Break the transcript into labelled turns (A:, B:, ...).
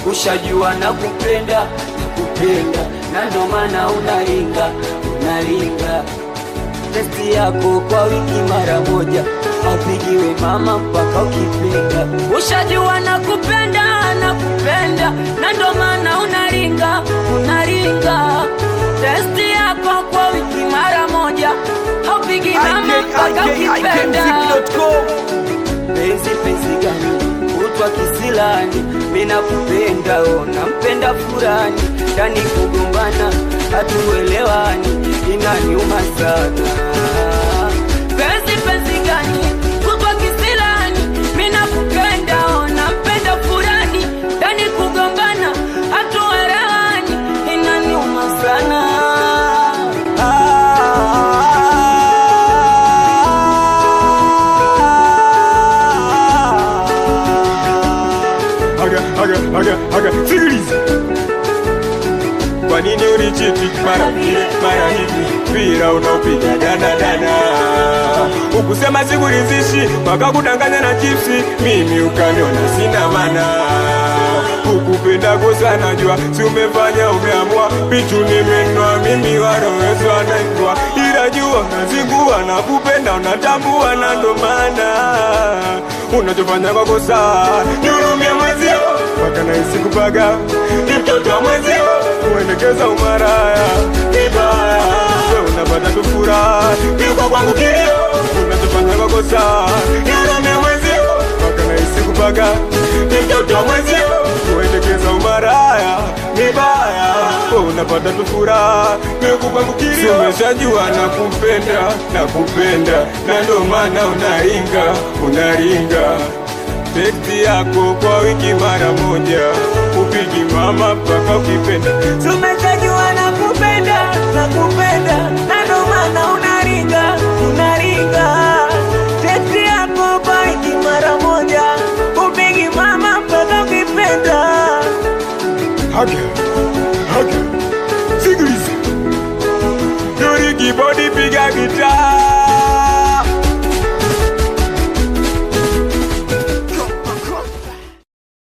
A: ushajua na kupenda kupenda, na ndo maana unaringa unaringa. Testi yako kwa wiki mara moja, aupigiwe mama mpaka ukipenda. Ushajua na kupenda na kupenda, na ndo maana unaringa unaringa. Testi yako kwa wiki mara moja, haupigi mama mpaka ukipenda. Penzi penzi gani utwa kisilani, mina kupenda ona mpenda furani, ndani kugombana hatuelewani, inaniuma sana. Penzi penzi gani utwa kisilani, mina kupenda ona mpenda furani, ndani kugombana hatuelewani, inaniuma sana.
B: Haga, haga, haga, haga, sikiliza. Kwa nini unichiti mara vile mara hivi, mpira unaopiga danadana, ukusema sikuridhishi, wakakudanganya na chipsi, mimi ukaniona sina mana ukupenda sana jua, si umefanya umeamua, pichu nimenwa mimi warowezo anaitwa, ila jua unazingua na kupenda unatambua, na ndo maana unachofanya kwa kosa nihurumia mwezio, mpaka nahisi kupaga ni mtoto wa mwezio, kuendekeza umaraya vibaya, we unapata tu furaha, kiuka kwangu kilio, unachofanya kwa kosa nihurumia mwezio, mpaka nahisi kupaga ni mtoto wa mwezio, kuendekeza umaraya vibaya, we unapata tu furaha, kiuka kwangu kilio, umeshajua na kupenda na kupenda, na ndo maana unaringa unaringa teksti yako kwa wiki mara moja, upigi mama mpaka ukipenda.
C: Tumeshajua na kupenda na kupenda, na ndo maana unaringa unaringa. Teksti yako kwa wiki mara moja, upigi mama mpaka ukipenda.
B: Haga, haga, sikiliza. Yuri kibodi